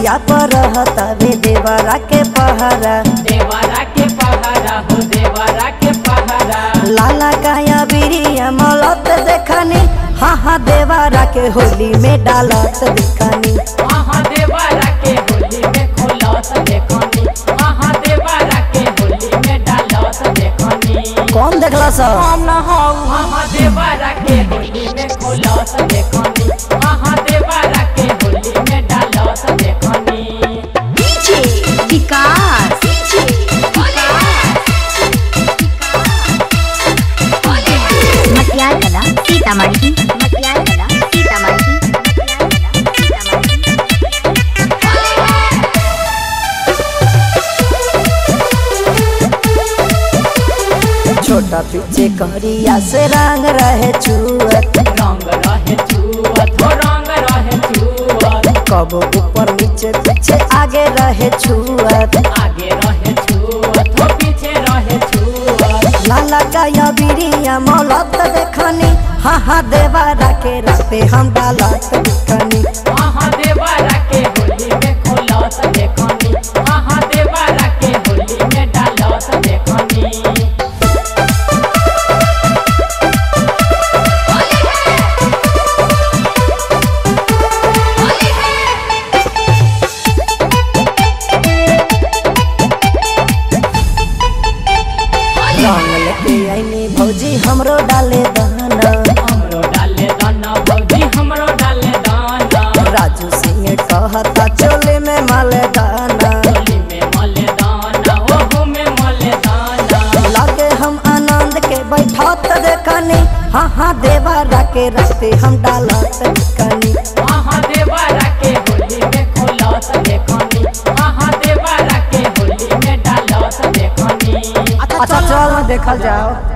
खटिया पर रहता वे देवरा के पहरा देवरा के पहारा हो देवरा के पहारा लाला काया बिरिया मलत देखनी हाँ हाँ देवरा के होली में डालत दिखनी आहा देवरा के होली में खोलत देखनी आहा देवरा के होली में डालत देखनी कौन देखला सब हम न हौ आहा देवरा के होली में खोलत देखनी आहा देवरा के होली में डालत देखनी डीजे विकास मटियार कला सीतामढ़ी मटियार कला सीतामढ़ी मटियार कला सीतामढ़ी छोटा पीछे करिया से रंग रहे छुअत रंग रहे छुअत हो रंग रहे छुअत कब ऊपर नीचे पीछे आगे रहे छुअत आगे रहे छुअत हो पीछे रहे छुअत लाला काया बिरिया मलत देखनी हाँ हाँ देवरा के राते हम डालत दिखनी आहा देवरा के होली में खोलत देखनी आहा देवरा के होली में डालत देखनी रंग लेके आईनी भौजी हमरो डाले दाना हमरो डाले दाना भौजी हमरो डाले दाना राजू सिंह कहता चोले में माले दाना होली में मले दाना ओहू में मले दाना लागे हम आनंद के बैठत देखनी हाँ हाँ देवरा के रास्ते हम डालत दिखनी आहा देवरा के होली में खोलत देखनी आहा देवरा के होली में डालत देखनी अच्छा चल देखल जाओ